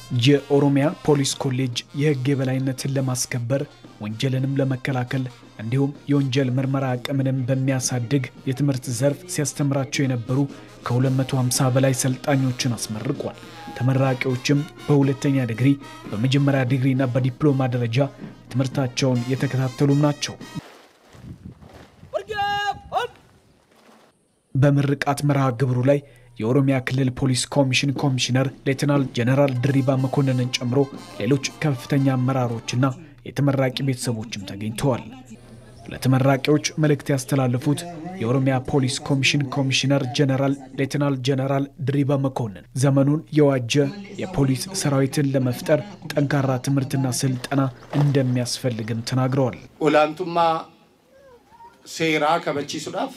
የኦሮሚያ ፖሊስ ኮሌጅ የሕግ የበላይነትን ለማስከበር ወንጀልንም ለመከላከል እንዲሁም የወንጀል ምርመራ አቅምንም በሚያሳድግ የትምህርት ዘርፍ ሲያስተምራቸው የነበሩ ከ250 በላይ ሰልጣኞችን አስመርቋል። ተመራቂዎችም በሁለተኛ ዲግሪ፣ በመጀመሪያ ዲግሪና በዲፕሎማ ደረጃ ትምህርታቸውን የተከታተሉም ናቸው። በምርቃት መርሃ ግብሩ ላይ የኦሮሚያ ክልል ፖሊስ ኮሚሽን ኮሚሽነር ሌተናል ጀነራል ድሪባ መኮንንን ጨምሮ ሌሎች ከፍተኛ አመራሮችና የተመራቂ ቤተሰቦችም ተገኝተዋል። ለተመራቂዎች መልእክት ያስተላለፉት የኦሮሚያ ፖሊስ ኮሚሽን ኮሚሽነር ጀነራል ሌተናል ጀነራል ድሪባ መኮንን ዘመኑን የዋጀ የፖሊስ ሰራዊትን ለመፍጠር ጠንካራ ትምህርትና ስልጠና እንደሚያስፈልግም ተናግረዋል። ኦላንቱማ ሴራ ከበቺሱዳፍ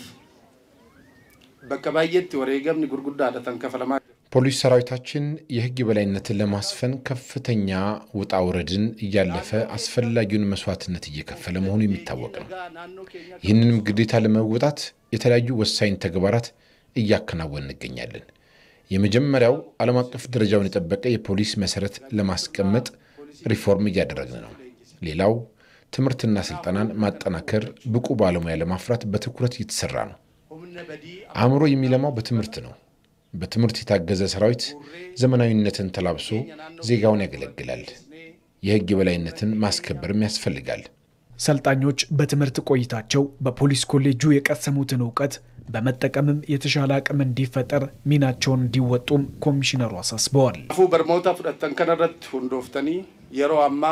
በከ ባየት ወሬገምኒ ጉርጉዳ ደተን ከፈለማ ፖሊስ ሰራዊታችን የሕግ የበላይነትን ለማስፈን ከፍተኛ ውጣ ውረድን እያለፈ አስፈላጊውን መስዋዕትነት እየከፈለ መሆኑ የሚታወቅ ነው። ይህንንም ግዴታ ለመወጣት የተለያዩ ወሳኝ ተግባራት እያከናወን እንገኛለን። የመጀመሪያው ዓለም አቀፍ ደረጃውን የጠበቀ የፖሊስ መሰረት ለማስቀመጥ ሪፎርም እያደረግን ነው። ሌላው ትምህርትና ስልጠናን ማጠናከር፣ ብቁ ባለሙያ ለማፍራት በትኩረት እየተሰራ ነው። አእምሮ የሚለማው በትምህርት ነው። በትምህርት የታገዘ ሰራዊት ዘመናዊነትን ተላብሶ ዜጋውን ያገለግላል። የሕግ የበላይነትን ማስከበርም ያስፈልጋል። ሰልጣኞች በትምህርት ቆይታቸው በፖሊስ ኮሌጁ የቀሰሙትን እውቀት በመጠቀምም የተሻለ አቅም እንዲፈጠር ሚናቸውን እንዲወጡም ኮሚሽነሩ አሳስበዋል። ፉ በርሞታ ፍደተን ከነረት ሁንዶፍተኒ የሮ አማ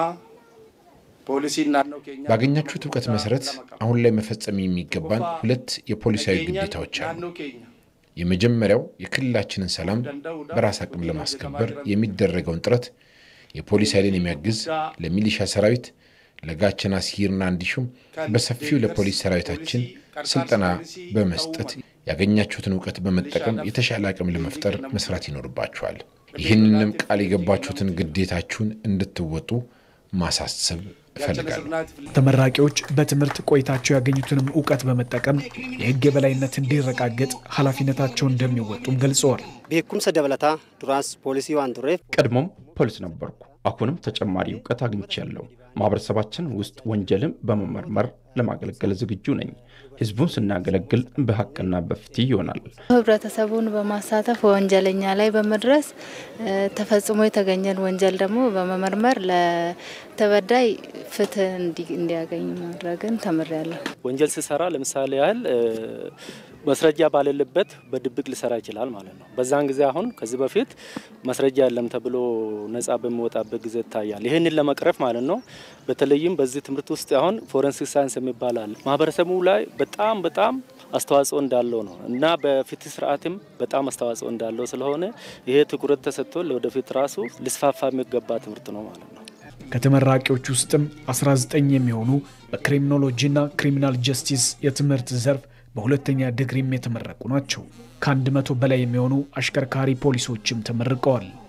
ፖሊሲ ናነው ኬኛ ባገኛችሁት እውቀት መሰረት አሁን ላይ መፈጸም የሚገባን ሁለት የፖሊሳዊ ግዴታዎች አሉ። ናነው ኬኛ የመጀመሪያው የክልላችንን ሰላም በራስ አቅም ለማስከበር የሚደረገውን ጥረት የፖሊስ ኃይልን የሚያግዝ ለሚሊሻ ሰራዊት ለጋቸና ሲርና እንዲሹም በሰፊው ለፖሊስ ሰራዊታችን ስልጠና በመስጠት ያገኛችሁትን እውቀት በመጠቀም የተሻለ አቅም ለመፍጠር መስራት ይኖርባችኋል። ይህንንም ቃል የገባችሁትን ግዴታችሁን እንድትወጡ ማሳሰብ እፈልጋለሁ። ተመራቂዎች በትምህርት ቆይታቸው ያገኙትንም እውቀት በመጠቀም የሕግ የበላይነት እንዲረጋገጥ ኃላፊነታቸውን እንደሚወጡም ገልጸዋል። ቤኩምሰ ደበለታ ዱራንስ ፖሊሲ ዋን ቱሬፍ ቀድሞም ፖሊስ ነበርኩ። አሁንም ተጨማሪ እውቀት አግኝቻለሁ። ማህበረሰባችን ውስጥ ወንጀልን በመመርመር ለማገልገል ዝግጁ ነኝ። ህዝቡን ስናገለግል በሀቅና በፍትህ ይሆናል። ህብረተሰቡን በማሳተፍ ወንጀለኛ ላይ በመድረስ ተፈጽሞ የተገኘን ወንጀል ደግሞ በመመርመር ለተበዳይ ፍትህ እንዲያገኝ ማድረግን ተምሬያለሁ። ወንጀል ሲሰራ ለምሳሌ ያህል ማስረጃ ባሌለበት በድብቅ ሊሰራ ይችላል ማለት ነው። በዛን ጊዜ አሁን ከዚህ በፊት ማስረጃ የለም ተብሎ ነጻ በሚወጣበት ጊዜ ይታያል። ይህንን ለመቅረፍ ማለት ነው። በተለይም በዚህ ትምህርት ውስጥ አሁን ፎረንሲክ ሳይንስ የሚባል አለ። ማህበረሰቡ ላይ በጣም በጣም አስተዋጽኦ እንዳለው ነው እና በፍትህ ስርዓትም በጣም አስተዋጽኦ እንዳለው ስለሆነ ይሄ ትኩረት ተሰጥቶ ለወደፊት ራሱ ሊስፋፋ የሚገባ ትምህርት ነው ማለት ነው። ከተመራቂዎች ውስጥም 19 የሚሆኑ በክሪሚኖሎጂና ክሪሚናል ጀስቲስ የትምህርት ዘርፍ በሁለተኛ ዲግሪም የተመረቁ ናቸው። ከአንድ መቶ በላይ የሚሆኑ አሽከርካሪ ፖሊሶችም ተመርቀዋል።